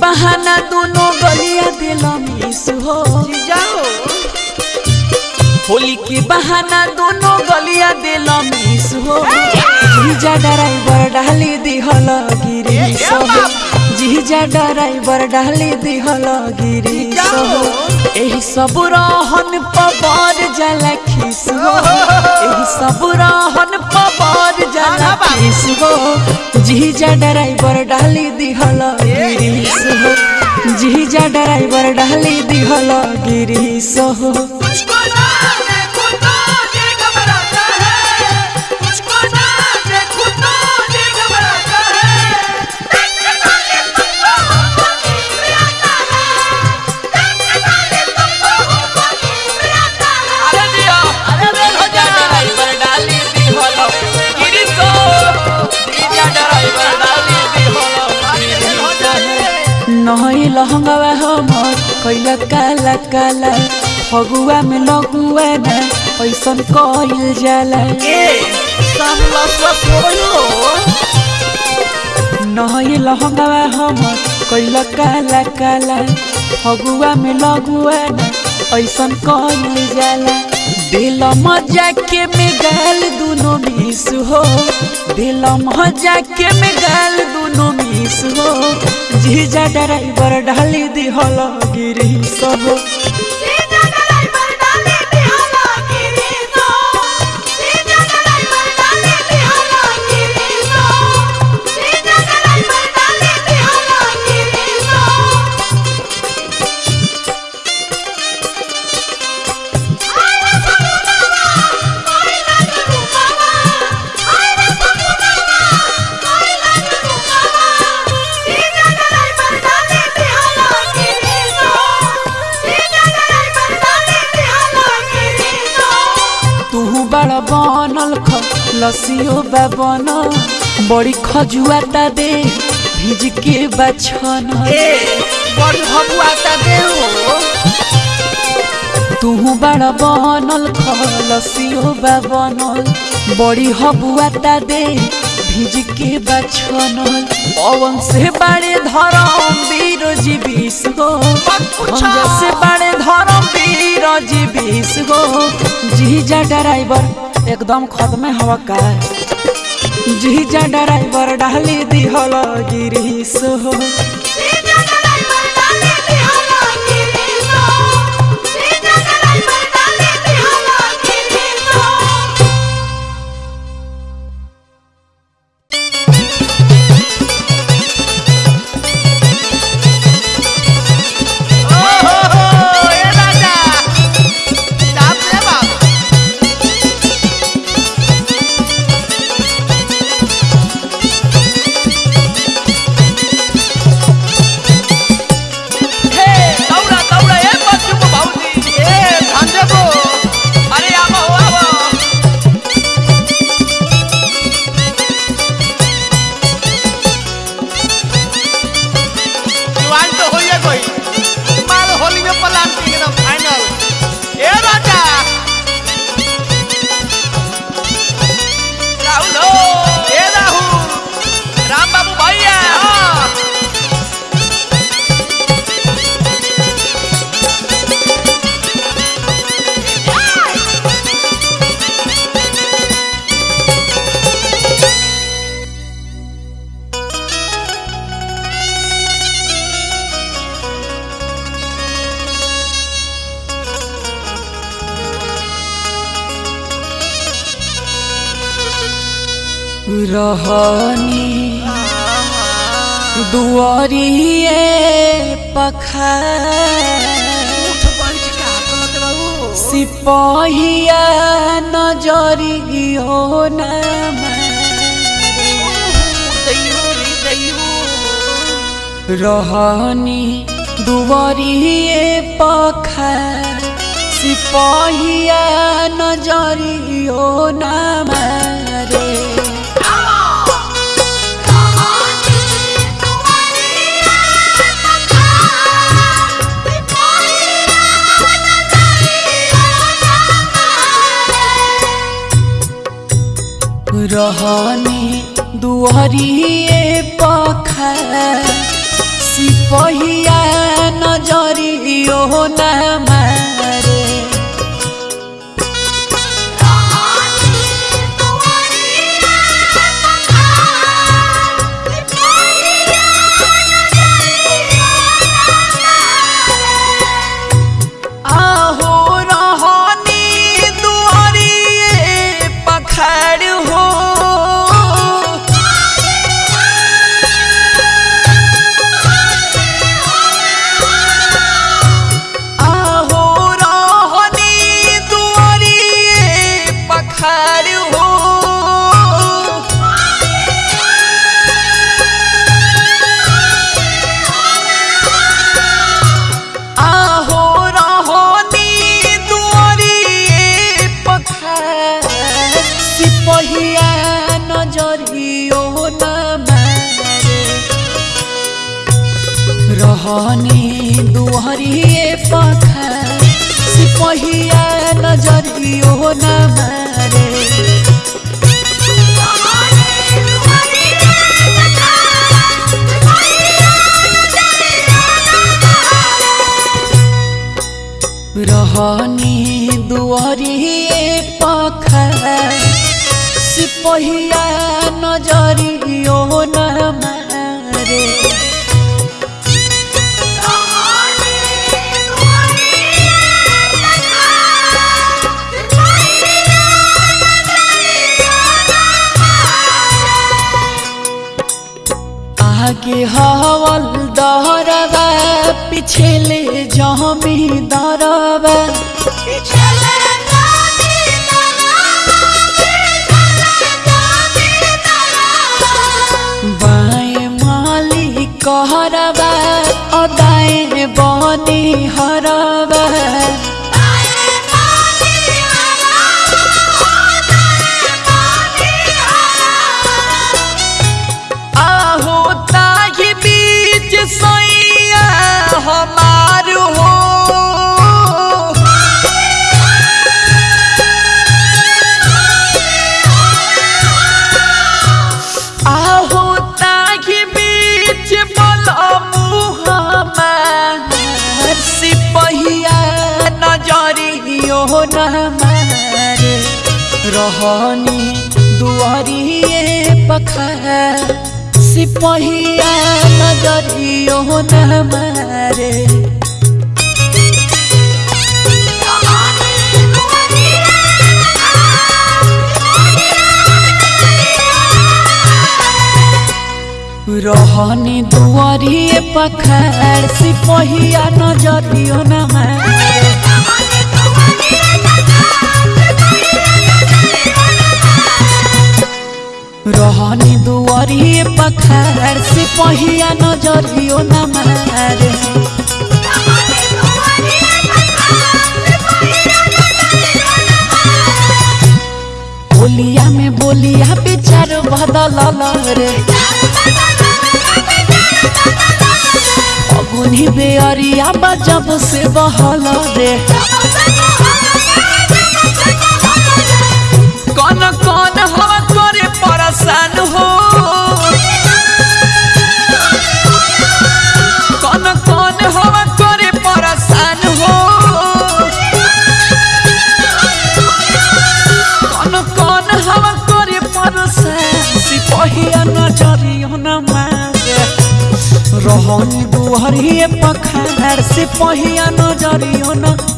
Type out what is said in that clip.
बहाना दोनों गलिया दिल मिस हो जाओ होली के बहाना दोनों गलिया दिल मिस हो जीजा ड्राइवर डाली दिहल गिरी सो जीजा ड्राइवर डाली दिहल गिरी सो एही सब रहन पबर जला खिस हो एही सब रहन पबर जला खिस हो जीजा ड्राइवर डाली दिहल गिरी सो जीजा ड्राइवर डाली दिहल गिरी सो मुझको ना देखो तो ये घबराता है मुझको ना देखो तो ये घबराता है देखने वाले तुमको होगी आता है देखने वाले तुमको होगी आता है अरे दिया अरे रे भजा ड्राइवर डाली दी होलो गिरी सो जीजा ड्राइवर डाली दी होलो नहई लहंगवा हमर कैला काला काला फगुआ में लगुआ ना ऐसन कइल जाला सब लसवा सोयो नहई लहंगवा हमर कैला काला काला फगुआ में लगुआ ना ऐसन कइल जाला दिल मजा के में गाल दुनो मिस हो दिल मजा के में गाल दुनो मिस हो जीजा ड्राइवर डाली दी हल गिरी सब सीधा ड्राइवर डाले दिहाला गिरी सो सीधा ड्राइवर डाले दिहाला गिरी सो सीधा ड्राइवर डाले दिहाला गिरी सो आरे समुनावा आइला रुकावा आरे समुनावा आइला रुकावा सीधा ड्राइवर डाले दिहाला गिरी सो सीधा ड्राइवर डाले दिहाला गिरी सो तू बड़ बनल ख लसियो बा बन बड़ी खजुआता दे भिज के बछन बड़ी भगुआता देहो तू बड़ बनल ख लसियो बा बनल बड़ी हबुआता दे भिज के बछन पवन से बड़े धरम वीर जी बीस गो खंजा से बड़े धरम वीर जी बीस गो जीजा ड्राइवर एकदम खत्म हवा का जीजा ड्राइवर डाली दिहल गिरीश हो सीधा ड्राइवर डाले दिहाला गिरी सो सीधा ड्राइवर डाले दिहाला गिरी सो राम बाबू भैया रहनी दुआरिए पखार सिपहिया नजरियो न रहनी दुआरिए पखार सिपहिया नजरियो न मारे रहनी दुहरिए पखा सिप सिपहिया नजरियो न मारे आहो रहनी दुआरिए पखाड़ हो आहो रहनी दुआरिए पखाड़ हो आहो रहनी दुआरिए पखाड़ सिपहिया नजरियो न मारे रहनी दुहरिए पखाड़ सिपहिया नजरियो न मारे रहनी दुआरिए पखाड़ सिपहिया नजरियो न मारे आगे हवल दहरबा पिछले जमी दरबा बाएं माली कहरबा अदाएं बनी हरबा आहो ताही बीच सैया हमार हो आहो ताही बीच बलमुह हमार सिपहिया नजरियो न मारे रहनी दुआरिए पखाड़ सिपहिया नजरियो न मारे रहनी दुआरिए पखाड़ सिपहिया नजरियो न मारे रहनी दुआरिए पखाड़ सिपहिया नजरियो न मारे बोलिया में बोलिया विचार बदल रे अगुनी बेअरिया बजब से बहल रे कौन कौन हवा करे परेशान हो कौन कौन हवा करे परेशान हो कौन कौन हवा करे परेशान सिपहिया नजरियो न मारे रहनी दुहरिए पखाड़ सिपहिया नजरियो न